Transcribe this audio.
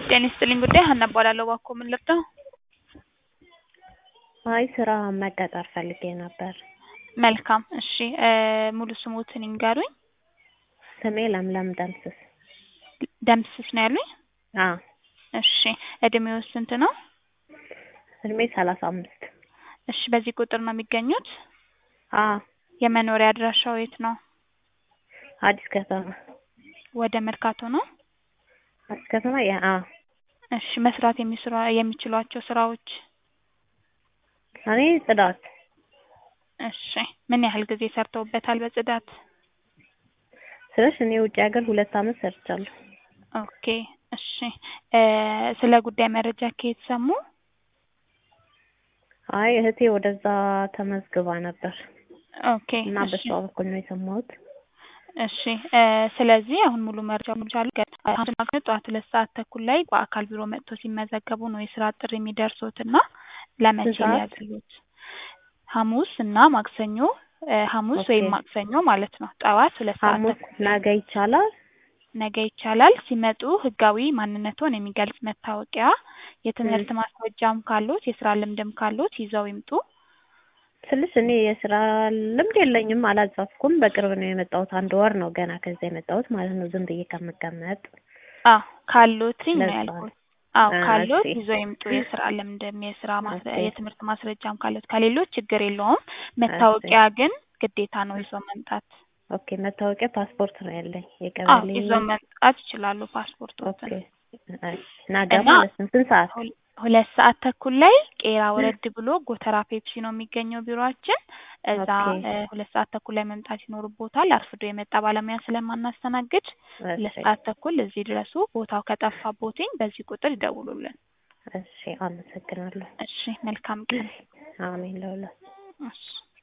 ጤና ይስጥልኝ ጉዳይ ሀና እባላለሁ። እባክዎ ምን ልርዳው? አይ ስራ መቀጠር ፈልጌ ነበር። መልካም እሺ እ ሙሉ ስሞትን ይንገሩኝ? ስሜ ለምለም ደምስስ። ደምስስ ነው ያሉኝ? አዎ እሺ እድሜዎ ስንት ነው? እድሜ ሰላሳ አምስት እሺ በዚህ ቁጥር ነው የሚገኙት? አዎ የመኖሪያ አድራሻው የት ነው? አዲስ ከተማ ወደ መርካቶ ነው? አዲስ ከተማ ያ አዎ እሺ መስራት የሚስራ የሚችሏቸው ስራዎች? እኔ ጽዳት እሺ ምን ያህል ጊዜ ሰርተውበታል በጽዳት? ስልሽ እኔ ውጭ ሀገር ሁለት አመት ሰርቻለሁ። ኦኬ እሺ እ ስለ ጉዳይ መረጃ ከየት ሰሙ? አይ እህቴ ወደዛ ተመዝግባ ነበር ኦኬ እና እሺ በሷ በኩል ነው የሰማሁት። እሺ እ ስለዚህ አሁን ሙሉ መረጃ ሙሉቻሉ ማግኘት ጠዋት ሁለት ሰዓት ተኩል ላይ በአካል ቢሮ መጥቶ ሲመዘገቡ ነው የስራ ጥሪ የሚደርሶት እና ለመቼ ስንት ሰዓት? ሊያዝሉት? ሐሙስ እና ማክሰኞ እ ሐሙስ ኦኬ ወይም ማክሰኞ ማለት ነው ጠዋት ሁለት ሰዓት ሐሙስ ተኩል ላይ ነገ ይቻላል? ነገ ይቻላል። ሲመጡ ህጋዊ ማንነትዎን የሚገልጽ መታወቂያ፣ የትምህርት እም ማስረጃም ካሎት የስራ ልምድም ካሎት ይዘው ይምጡ። ስልሽ እኔ የስራ ልምድ የለኝም አላጻፍኩም። በቅርብ ነው የመጣሁት። አንድ ወር ነው ገና ከዛ የመጣሁት ማለት ነው ዝም ብዬ ከምቀመጥ። አዎ ካሎትኝ ነው ለዛ ነው። ያልኩት። አዎ አ ካሎት እሺ ይዘው ይምጡ። የስራ ልምድም የስራ ማስረ ኦኬ የትምህርት ማስረጃም ካሎት ከሌሎች ችግር የለውም። እሺ መታወቂያ ግን ግዴታ ነው ይዘው መምጣት። ኦኬ መታወቂያ ፓስፖርት ነው ያለኝ አዎ የቀበሌ ይዘው መምጣት ይችላሉ ኦኬ ፓስፖርቶትን እሺ ነገ እና ማለት ነው ስንት ሰዓት? ሁል ሁለት ሰዓት ተኩል ላይ ቄራ ወረድ ብሎ ጎተራ ፔፕሲ ነው የሚገኘው ቢሮአችን። እዛ ኦኬ እ ሁለት ሰዓት ተኩል ላይ መምጣት ይኖርብዎታል። አርፍዶ የመጣ ባለሙያ ስለማናስተናግድ ሁለት እሺ ሰዓት ተኩል እዚህ ድረሱ። ቦታው ከጠፋቦትኝ በዚህ ቁጥር ይደውሉልን። እሺ አመሰግናለሁ። እሺ መልካም ቀን። አሜን ለሁላችሁ። እሺ